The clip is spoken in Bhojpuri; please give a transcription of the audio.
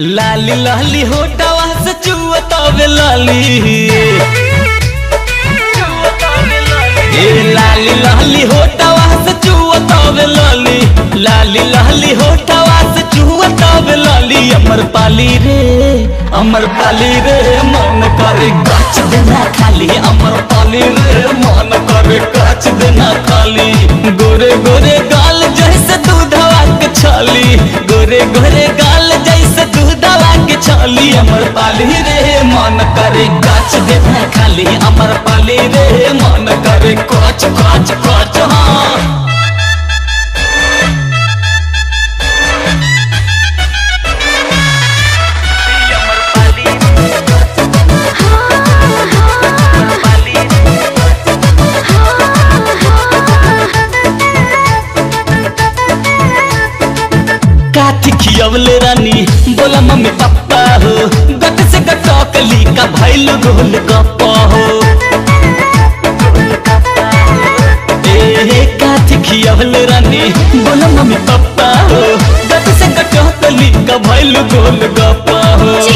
लाली लाली होटवा से चुअतावे लाली ए लाली लाली होटवा से चुअतावे लाली लाली लाली होटवा से चुअतावे लाली अमर पाली रे अमर पाली रे मन करे काच देना खाली अमर पाली रे मन करे काच देना खाली गोरे गोरे गाल जैसे दूधवा के छाली गोरे गोरे गाल जैसे दूधवा के छाली अमर पाली रे मन करे काच देना खाली अमर पाली रे मन करे काच काच काच हाँ काठी खियवले रानी बोला मम्मी पापा हो गट से गटकली का भैल गोल गप्पा हो ए काठी खियवले रानी बोला मम्मी पापा हो गट से गटकली का भैल गोल गप्पा हो